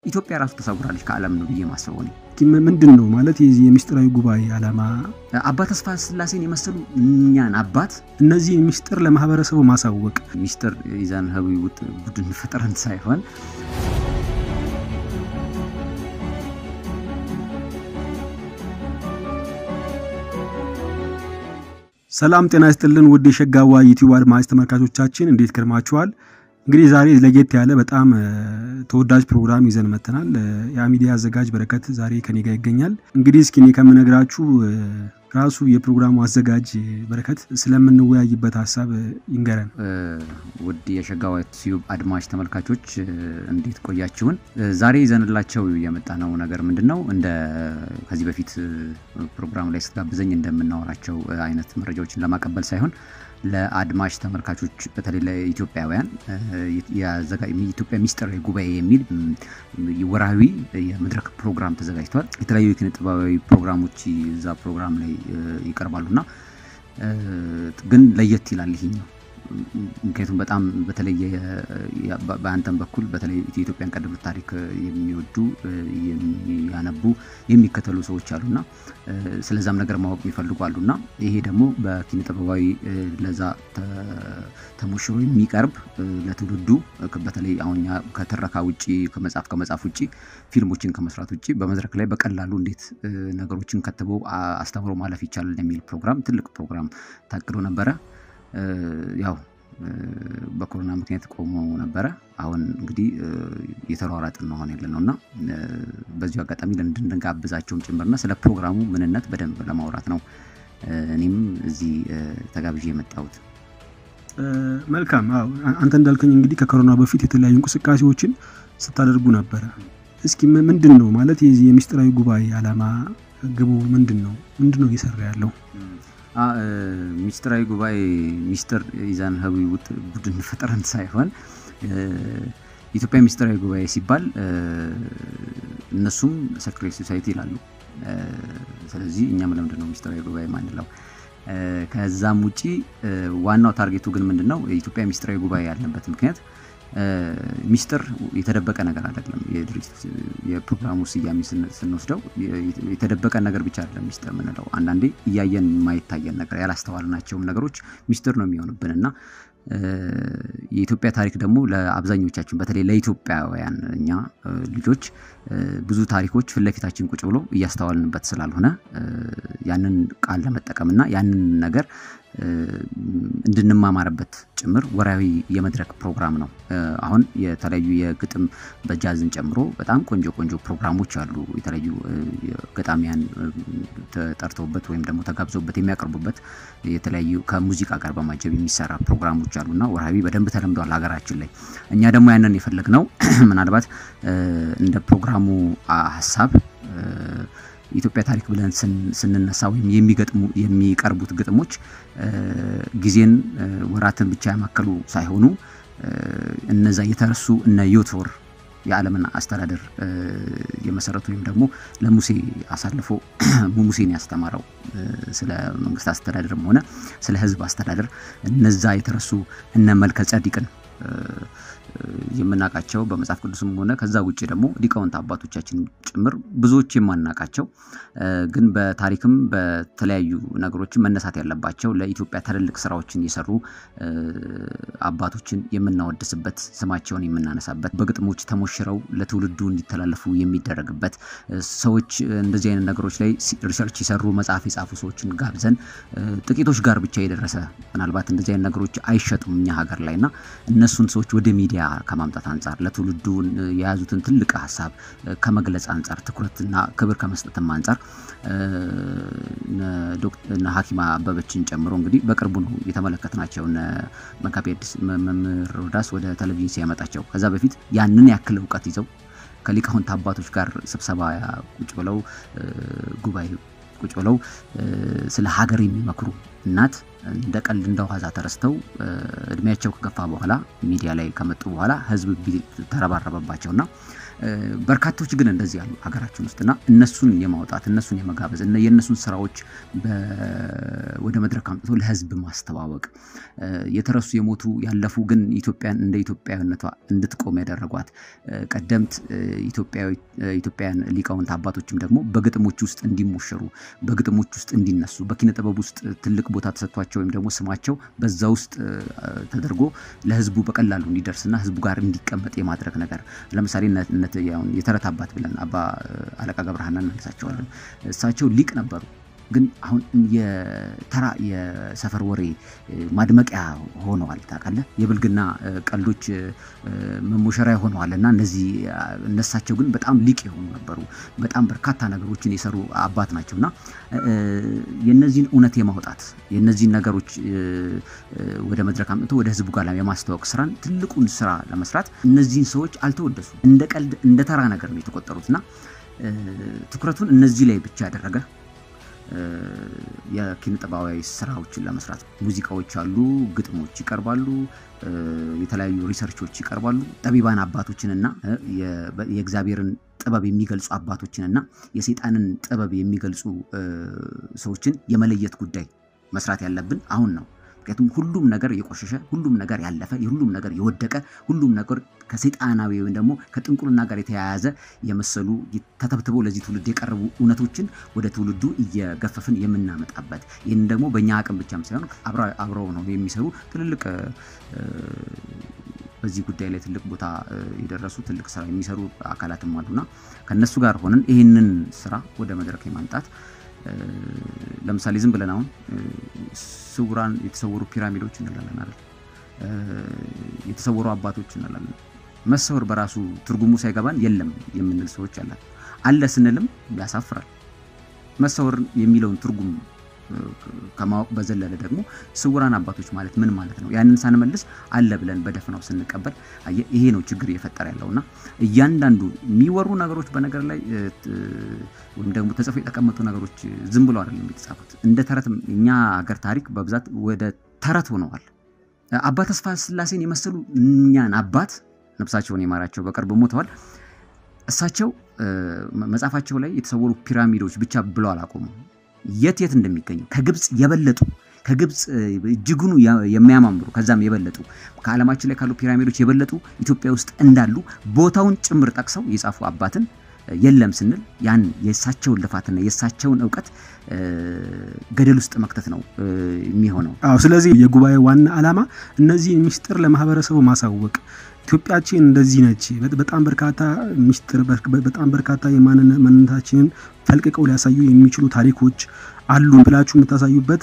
ኢትዮጵያ ራሱ ተሰውራለች ከዓለም ነው ብዬ ማስበው ነው። ምንድን ነው ማለት የዚህ የሚስጥራዊ ጉባኤ ዓላማ? አባ ተስፋ ስላሴን የመሰሉ እኛን አባት እነዚህን ሚስጥር ለማህበረሰቡ ማሳወቅ ሚስጥር ይዘን ህዊውት ቡድን ፈጥረን ሳይሆን ሰላም ጤና ይስጥልን ውድ የሸጋዋ ዩቲዩብ አድማጭ ተመልካቾቻችን እንዴት ከርማችኋል? እንግዲህ ዛሬ ለየት ያለ በጣም ተወዳጅ ፕሮግራም ይዘን መጥተናል። የአሚዲያ አዘጋጅ በረከት ዛሬ ከኔ ጋር ይገኛል። እንግዲህ እስኪ እኔ ከምነግራችሁ ራሱ የፕሮግራሙ አዘጋጅ በረከት ስለምንወያይበት ሀሳብ ይንገረን። ውድ የሸጋዋ ዩቲዩብ አድማጭ ተመልካቾች እንዴት ቆያችሁን? ዛሬ ይዘንላቸው የመጣነው ነገር ምንድን ነው? እንደ ከዚህ በፊት ፕሮግራም ላይ ስትጋብዘኝ እንደምናወራቸው አይነት መረጃዎችን ለማቀበል ሳይሆን ለአድማጭ ተመልካቾች በተለይ ለኢትዮጵያውያን የኢትዮጵያ ሚስጥራዊ ጉባኤ የሚል ወርሃዊ የመድረክ ፕሮግራም ተዘጋጅቷል። የተለያዩ የኪነ ጥበባዊ ፕሮግራሞች እዛ ፕሮግራም ላይ ይቀርባሉና ግን ለየት ይላል ይሄኛው ምክንያቱም በጣም በተለየ በአንተም በኩል በተለይ የኢትዮጵያን ቀደምት ታሪክ የሚወዱ የሚያነቡ የሚከተሉ ሰዎች አሉና ስለዛም ነገር ማወቅ የሚፈልጉ አሉና ይሄ ደግሞ በኪነ ጥበባዊ ለዛ ተሞሽሮ የሚቀርብ ለትውልዱ በተለይ አሁን ከትረካ ውጭ ከመጽሐፍ ከመጽሐፍ ውጭ ፊልሞችን ከመስራት ውጭ በመድረክ ላይ በቀላሉ እንዴት ነገሮችን ከትበው አስተምሮ ማለፍ ይቻላል የሚል ፕሮግራም ትልቅ ፕሮግራም ታቅዶ ነበረ። ያው በኮሮና ምክንያት ቆሞ ነበረ። አሁን እንግዲህ የተሯራጥን ነው አሁን ያለ ነው እና በዚሁ አጋጣሚ እንድንጋብዛቸውም ጭምርና ስለ ፕሮግራሙ ምንነት በደንብ ለማውራት ነው እኔም እዚህ ተጋብዤ የመጣሁት። መልካም። አንተ እንዳልከኝ እንግዲህ ከኮሮና በፊት የተለያዩ እንቅስቃሴዎችን ስታደርጉ ነበረ። እስኪ ምንድን ነው ማለት የዚህ የሚስጥራዊ ጉባኤ ዓላማ ግቡ ምንድን ነው? ምንድን ነው እየሰራ ያለው? ሚስጥራዊ ጉባኤ ሚስጥር ይዘን ህዊውት ቡድን ፈጥረን ሳይሆን ኢትዮጵያ ሚስጥራዊ ጉባኤ ሲባል እነሱም ሰክሬት ሶሳይቲ ይላሉ። ስለዚህ እኛም ለምንድን ነው ሚስጥራዊ ጉባኤ ማንለው? ከዛም ውጪ ዋናው ታርጌቱ ግን ምንድን ነው? የኢትዮጵያ ሚስጥራዊ ጉባኤ ያለበት ምክንያት ሚስጥር የተደበቀ ነገር አይደለም። የድርጅት የፕሮግራሙ ስያሜ ስንወስደው የተደበቀ ነገር ብቻ አይደለም ሚስጥር የምንለው። አንዳንዴ እያየን የማይታየን ነገር ያላስተዋልናቸውም ነገሮች ሚስጥር ነው የሚሆኑብን እና የኢትዮጵያ ታሪክ ደግሞ ለአብዛኞቻችን በተለይ ለኢትዮጵያውያን እኛ ልጆች ብዙ ታሪኮች ፊት ለፊታችን ቁጭ ብሎ እያስተዋልንበት ስላልሆነ ያንን ቃል ለመጠቀምና ያንን ነገር እንድንማማርበት ጭምር ወርሃዊ የመድረክ ፕሮግራም ነው። አሁን የተለያዩ የግጥም በጃዝን ጨምሮ በጣም ቆንጆ ቆንጆ ፕሮግራሞች አሉ። የተለያዩ ገጣሚያን ተጠርተውበት ወይም ደግሞ ተጋብዘውበት የሚያቀርቡበት የተለያዩ ከሙዚቃ ጋር በማጀብ የሚሰራ ፕሮግራሞች አሉና ወርሃዊ በደንብ ተለምዷል ሀገራችን ላይ። እኛ ደግሞ ያንን የፈለግነው ምናልባት እንደ ፕሮግራሙ ሀሳብ የኢትዮጵያ ታሪክ ብለን ስንነሳ ወይም የሚገጥሙ የሚቀርቡት ግጥሞች ጊዜን ወራትን ብቻ ያማከሉ ሳይሆኑ እነዛ የተረሱ እነ ዮቶር የዓለምን አስተዳደር የመሰረቱ ወይም ደግሞ ለሙሴ አሳልፎ ሙሴን ያስተማረው ስለ መንግስት አስተዳደርም ሆነ ስለ ሕዝብ አስተዳደር እነዛ የተረሱ እነ መልከ ጸዲቅን የምናውቃቸው በመጽሐፍ ቅዱስም ሆነ ከዛ ውጭ ደግሞ ሊቃውንት አባቶቻችን ጭምር ብዙዎች የማናውቃቸው ግን በታሪክም በተለያዩ ነገሮችን መነሳት ያለባቸው ለኢትዮጵያ ትልልቅ ስራዎችን የሰሩ አባቶችን የምናወድስበት ስማቸውን የምናነሳበት በግጥሞች ተሞሽረው ለትውልዱ እንዲተላለፉ የሚደረግበት ሰዎች እንደዚህ አይነት ነገሮች ላይ ሪሰርች የሰሩ መጽሐፍ የጻፉ ሰዎችን ጋብዘን ጥቂቶች ጋር ብቻ የደረሰ ምናልባት እንደዚህ አይነት ነገሮች አይሸጡም እኛ ሀገር ላይ እና እነሱን ሰዎች ወደ ሚዲያ ከማምጣት አንጻር ለትውልዱ የያዙትን ትልቅ ሀሳብ ከመግለጽ አንጻር ትኩረትና ክብር ከመስጠትም አንጻር እነ ሐኪማ አበበችን ጨምሮ እንግዲህ በቅርቡ ነው የተመለከትናቸው እነ መጋቤ ሐዲስ መምህር ሮዳስ ወደ ቴሌቪዥን ሲያመጣቸው ከዛ በፊት ያንን ያክል እውቀት ይዘው ከሊቃውንት አባቶች ጋር ስብሰባ ቁጭ ብለው ጉባኤ ቁጭ ብለው ስለ ሀገር የሚመክሩ እናት እንደ ቀልድ እንደ ዋዛ ተረስተው እድሜያቸው ከገፋ በኋላ ሚዲያ ላይ ከመጡ በኋላ ህዝብ ተረባረበባቸውና በርካቶች ግን እንደዚህ ያሉ ሀገራችን ውስጥ እና እነሱን የማውጣት እነሱን የመጋበዝ የእነሱን ስራዎች ወደ መድረክ አምጥቶ ለህዝብ ማስተዋወቅ የተረሱ የሞቱ ያለፉ ግን ኢትዮጵያን እንደ ኢትዮጵያዊነቷ እንድትቆም ያደረጓት ቀደምት ኢትዮጵያውያን ሊቃውንት አባቶችም ደግሞ በግጥሞች ውስጥ እንዲሞሸሩ በግጥሞች ውስጥ እንዲነሱ በኪነ ጥበብ ውስጥ ትልቅ ቦታ ተሰጥቷቸው ወይም ደግሞ ስማቸው በዛ ውስጥ ተደርጎ ለህዝቡ በቀላሉ እንዲደርስና ህዝቡ ጋር እንዲቀመጥ የማድረግ ነገር ለምሳሌ የተረት አባት ብለን አባ አለቃ ገብረሃና እናነሳቸዋለን። እሳቸው ሊቅ ነበሩ። ግን አሁን የተራ የሰፈር ወሬ ማድመቂያ ሆነዋል። ታውቃለህ፣ የብልግና ቀልዶች መሞሸሪያ ሆነዋል እና እነዚህ እነሳቸው ግን በጣም ሊቅ የሆኑ ነበሩ። በጣም በርካታ ነገሮችን የሰሩ አባት ናቸው እና የነዚህን እውነት የማውጣት የነዚህን ነገሮች ወደ መድረክ አምጥቶ ወደ ህዝቡ ጋር የማስተዋወቅ ስራን ትልቁን ስራ ለመስራት እነዚህን ሰዎች አልተወደሱ እንደ ቀልድ እንደ ተራ ነገር ነው የተቆጠሩት እና ትኩረቱን እነዚህ ላይ ብቻ ያደረገ የኪነ ጥበባዊ ስራዎችን ለመስራት ሙዚቃዎች አሉ፣ ግጥሞች ይቀርባሉ፣ የተለያዩ ሪሰርቾች ይቀርባሉ። ጠቢባን አባቶችንና የእግዚአብሔርን ጥበብ የሚገልጹ አባቶችንና የሰይጣንን ጥበብ የሚገልጹ ሰዎችን የመለየት ጉዳይ መስራት ያለብን አሁን ነው። ምክንያቱም ሁሉም ነገር የቆሸሸ ሁሉም ነገር ያለፈ ሁሉም ነገር የወደቀ ሁሉም ነገር ከሰይጣናዊ ወይም ደግሞ ከጥንቁልና ጋር የተያያዘ የመሰሉ ተተብትበው ለዚህ ትውልድ የቀረቡ እውነቶችን ወደ ትውልዱ እየገፈፍን የምናመጣበት ይህን ደግሞ በእኛ አቅም ብቻም ሳይሆን አብረው ነው የሚሰሩ ትልልቅ በዚህ ጉዳይ ላይ ትልቅ ቦታ የደረሱ ትልቅ ስራ የሚሰሩ አካላትም አሉና ከእነሱ ጋር ሆነን ይህንን ስራ ወደ መድረክ የማምጣት ለምሳሌ ዝም ብለን አሁን ስውራን የተሰወሩ ፒራሚዶች እንላለን አይደል? የተሰወሩ አባቶች እንላለን። መሰወር በራሱ ትርጉሙ ሳይገባን የለም የምንል ሰዎች አለን። አለ ስንልም ያሳፍራል። መሰወር የሚለውን ትርጉም ከማወቅ በዘለለ ደግሞ ስውራን አባቶች ማለት ምን ማለት ነው? ያንን ሳንመልስ አለ ብለን በደፍናው ስንቀበል ይሄ ነው ችግር እየፈጠረ ያለውና እያንዳንዱ የሚወሩ ነገሮች በነገር ላይ ወይም ደግሞ ተጽፎ የተቀመጡ ነገሮች ዝም ብሎ አይደለም የተጻፉት። እንደ ተረት እኛ ሀገር ታሪክ በብዛት ወደ ተረት ሆነዋል። አባ ተስፋ ስላሴን የመሰሉ እኛን አባት ነፍሳቸውን የማራቸው በቅርብ ሞተዋል። እሳቸው መጽሐፋቸው ላይ የተሰወሩ ፒራሚዶች ብቻ ብለው አላቆሙም። የት የት እንደሚገኙ ከግብፅ የበለጡ ከግብፅ እጅጉኑ የሚያማምሩ ከዛም የበለጡ ከዓለማችን ላይ ካሉ ፒራሚዶች የበለጡ ኢትዮጵያ ውስጥ እንዳሉ ቦታውን ጭምር ጠቅሰው የጻፉ አባትን የለም ስንል ያን የእሳቸውን ልፋትና የእሳቸውን እውቀት ገደል ውስጥ መክተት ነው የሚሆነው። አዎ። ስለዚህ የጉባኤ ዋና ዓላማ እነዚህን ምስጢር ለማህበረሰቡ ማሳወቅ ኢትዮጵያችን እንደዚህ ነች። በጣም በርካታ ምስጢር በጣም በርካታ የማንነታችንን ፈልቅቀው ሊያሳዩ የሚችሉ ታሪኮች አሉ ብላችሁ የምታሳዩበት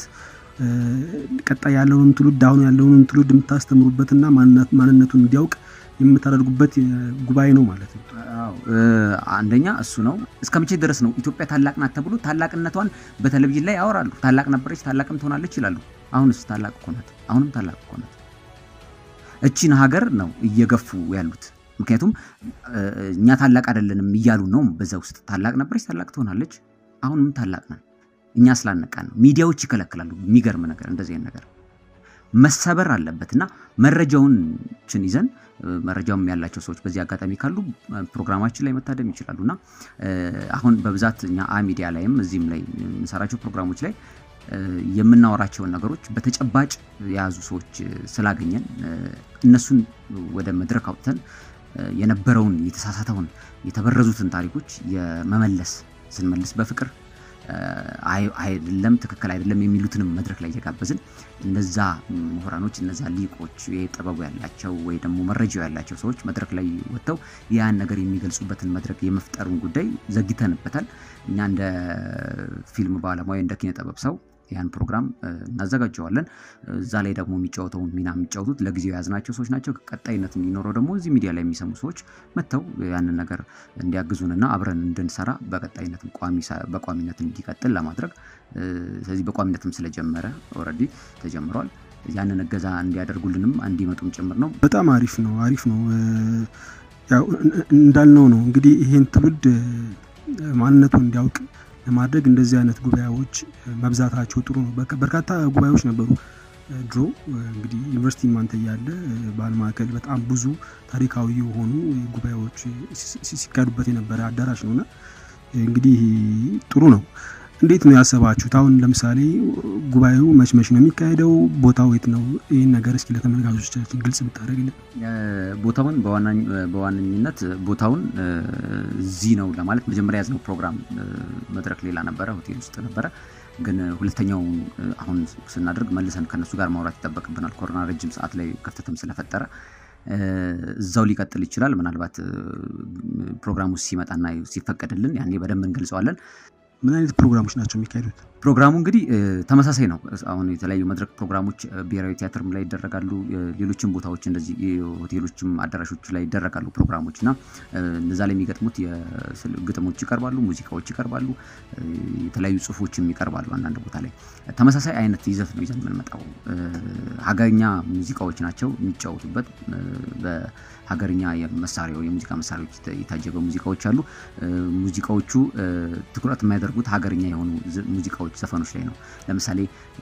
ቀጣይ ያለውን ትውልድ አሁን ያለውን ትውልድ የምታስተምሩበትና ማንነቱን እንዲያውቅ የምታደርጉበት ጉባኤ ነው ማለት ነው። አንደኛ እሱ ነው። እስከ መቼ ድረስ ነው ኢትዮጵያ ታላቅ ናት ተብሎ ታላቅነቷን በቴሌቪዥን ላይ ያወራሉ። ታላቅ ነበረች፣ ታላቅም ትሆናለች ይላሉ። አሁንስ ታላቅ እኮ ናት። አሁንም ታላቅ እኮ ናት። እቺን ሀገር ነው እየገፉ ያሉት። ምክንያቱም እኛ ታላቅ አይደለንም እያሉ ነው። በዛ ውስጥ ታላቅ ነበረች፣ ታላቅ ትሆናለች። አሁንም ታላቅ ነን። እኛ ስላነቃን ነው። ሚዲያዎች ይከለክላሉ። የሚገርም ነገር እንደዚህ አይነት ነገር መሰበር አለበት እና መረጃውን ችን ይዘን መረጃውም ያላቸው ሰዎች በዚህ አጋጣሚ ካሉ ፕሮግራማችን ላይ መታደም ይችላሉ እና አሁን በብዛት እኛ አ ሚዲያ ላይም እዚህም ላይ የምንሰራቸው ፕሮግራሞች ላይ የምናወራቸውን ነገሮች በተጨባጭ የያዙ ሰዎች ስላገኘን እነሱን ወደ መድረክ አውጥተን የነበረውን የተሳሳተውን የተበረዙትን ታሪኮች የመመለስ ስንመልስ በፍቅር አይደለም ትክክል አይደለም የሚሉትንም መድረክ ላይ እየጋበዝን እነዛ ምሁራኖች እነዛ ሊቆች ጥበቡ ያላቸው ወይ ደግሞ መረጃው ያላቸው ሰዎች መድረክ ላይ ወጥተው ያን ነገር የሚገልጹበትን መድረክ የመፍጠሩን ጉዳይ ዘግተንበታል። እኛ እንደ ፊልም ባለሙያ እንደ ኪነ ጥበብ ሰው ያን ፕሮግራም እናዘጋጀዋለን። እዛ ላይ ደግሞ የሚጫወተውን ሚና የሚጫወቱት ለጊዜው የያዝናቸው ሰዎች ናቸው። ቀጣይነት እንዲኖረው ደግሞ እዚህ ሚዲያ ላይ የሚሰሙ ሰዎች መጥተው ያንን ነገር እንዲያግዙንና አብረን እንድንሰራ በቀጣይነት በቋሚነት እንዲቀጥል ለማድረግ ስለዚህ በቋሚነትም ስለጀመረ ኦልሬዲ ተጀምሯል። ያንን እገዛ እንዲያደርጉልንም እንዲመጡም ጭምር ነው። በጣም አሪፍ ነው፣ አሪፍ ነው። ያው እንዳልነው ነው እንግዲህ ይሄን ትውልድ ማንነቱን እንዲያውቅ ለማድረግ እንደዚህ አይነት ጉባኤዎች መብዛታቸው ጥሩ ነው። በርካታ ጉባኤዎች ነበሩ ድሮ እንግዲህ ዩኒቨርሲቲ ማንተ እያለ ባህል ማዕከል በጣም ብዙ ታሪካዊ የሆኑ ጉባኤዎች ሲካሄዱበት የነበረ አዳራሽ ነውና እንግዲህ ጥሩ ነው። እንዴት ነው ያሰባችሁት? አሁን ለምሳሌ ጉባኤው መች መች ነው የሚካሄደው? ቦታው የት ነው? ይህን ነገር እስኪ ለተመልካቾቻችን ግልጽ ብታደርግልን። ቦታውን በዋነኝነት ቦታውን እዚህ ነው ለማለት መጀመሪያ ያዝነው ፕሮግራም መድረክ ሌላ ነበረ፣ ሆቴል ውስጥ ነበረ። ግን ሁለተኛው አሁን ስናደርግ መልሰን ከነሱ ጋር ማውራት ይጠበቅብናል። ኮሮና ረጅም ሰዓት ላይ ክፍተትም ስለፈጠረ እዛው ሊቀጥል ይችላል። ምናልባት ፕሮግራሙ ሲመጣና ሲፈቀድልን ያኔ በደንብ እንገልጸዋለን። ምን አይነት ፕሮግራሞች ናቸው የሚካሄዱት? ፕሮግራሙ እንግዲህ ተመሳሳይ ነው። አሁን የተለያዩ መድረክ ፕሮግራሞች ብሔራዊ ቲያትርም ላይ ይደረጋሉ። ሌሎችም ቦታዎች እንደዚህ ሆቴሎችም አዳራሾች ላይ ይደረጋሉ ፕሮግራሞች እና እነዛ ላይ የሚገጥሙት ግጥሞች ይቀርባሉ፣ ሙዚቃዎች ይቀርባሉ፣ የተለያዩ ጽሁፎችም ይቀርባሉ። አንዳንድ ቦታ ላይ ተመሳሳይ አይነት ይዘት ነው ይዘን የምንመጣው። ሀገርኛ ሙዚቃዎች ናቸው የሚጫወቱበት በሀገርኛ መሳሪያው የሙዚቃ መሳሪያዎች የታጀበ ሙዚቃዎች አሉ። ሙዚቃዎቹ ትኩረት የሚያደርጉት ሀገርኛ የሆኑ ሙዚቃዎች ዘፈኖች ላይ ነው። ለምሳሌ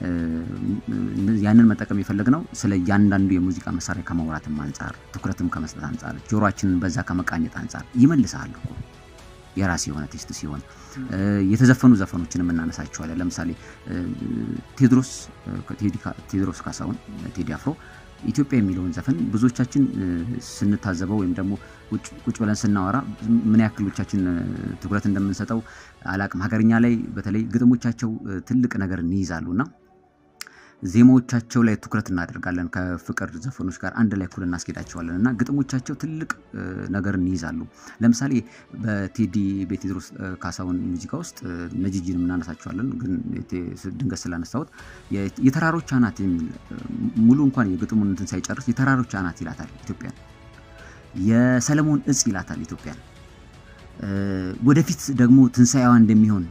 ያንን መጠቀም የፈለግነው ስለ እያንዳንዱ የሙዚቃ መሳሪያ ከማውራትም አንጻር ትኩረትም ከመስጠት አንጻር ጆሮችንን በዛ ከመቃኘት አንጻር ይመልሳል እኮ የራስ የሆነ ቴስት ሲሆን የተዘፈኑ ዘፈኖችንም እናነሳቸዋለን። ለምሳሌ ቴዎድሮስ ቴዎድሮስ ካሳሁን ቴዲ አፍሮ ኢትዮጵያ የሚለውን ዘፈን ብዙዎቻችን ስንታዘበው ወይም ደግሞ ቁጭ ብለን ስናወራ ምን ያክሎቻችን ትኩረት እንደምንሰጠው አላቅም። ሀገርኛ ላይ በተለይ ግጥሞቻቸው ትልቅ ነገር እንይዛሉ እና ዜማዎቻቸው ላይ ትኩረት እናደርጋለን። ከፍቅር ዘፈኖች ጋር አንድ ላይ እኩል እናስኬዳቸዋለን እና ግጥሞቻቸው ትልቅ ነገር እንይዛሉ። ለምሳሌ በቴዲ በቴዎድሮስ ካሳሁን ሙዚቃ ውስጥ ነጂጂን እናነሳቸዋለን። ግን ድንገት ስላነሳሁት የተራሮች አናት የሚል ሙሉ እንኳን የግጥሙን እንትን ሳይጨርስ የተራሮች አናት ይላታል ኢትዮጵያን። የሰለሞን እጽ ይላታል ኢትዮጵያን። ወደፊት ደግሞ ትንሣኤዋ እንደሚሆን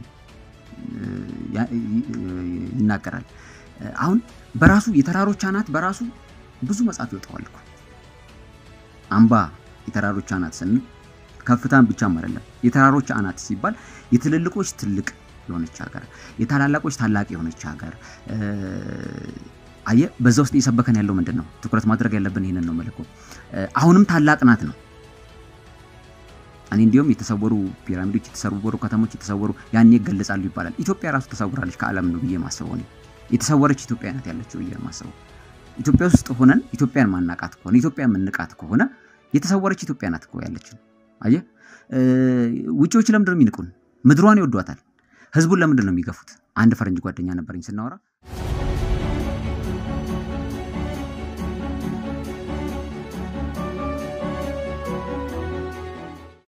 ይናገራል። አሁን በራሱ የተራሮች አናት በራሱ ብዙ መጽሐፍ ይወጣዋል እኮ አምባ የተራሮች አናት ስንል ከፍታን ብቻም አይደለም። የተራሮች አናት ሲባል የትልልቆች ትልቅ የሆነች ሀገር፣ የታላላቆች ታላቅ የሆነች ሀገር አየ በዛ ውስጥ እየሰበከን ያለው ምንድን ነው? ትኩረት ማድረግ ያለብን ይህንን ነው። መልኮ አሁንም ታላቅ ናት ነው። እኔ እንዲሁም የተሰወሩ ፒራሚዶች፣ የተሰወሩ ከተሞች፣ የተሰወሩ ያኔ ይገለጻሉ ይባላል። ኢትዮጵያ ራሱ ተሰውራለች ከዓለም ነው ብዬ ማስበው እኔ የተሰወረች ኢትዮጵያ ናት ያለችው ብዬ ማስበው። ኢትዮጵያ ውስጥ ሆነን ኢትዮጵያን ማናቃት ከሆነ ኢትዮጵያ የምንቃት ከሆነ የተሰወረች ኢትዮጵያ ናት እኮ ያለችን። አየህ፣ ውጪዎች ለምንድን ነው የሚንቁን? ምድሯን ይወዷታል። ህዝቡን ለምንድን ነው የሚገፉት? አንድ ፈረንጅ ጓደኛ ነበረኝ ስናወራ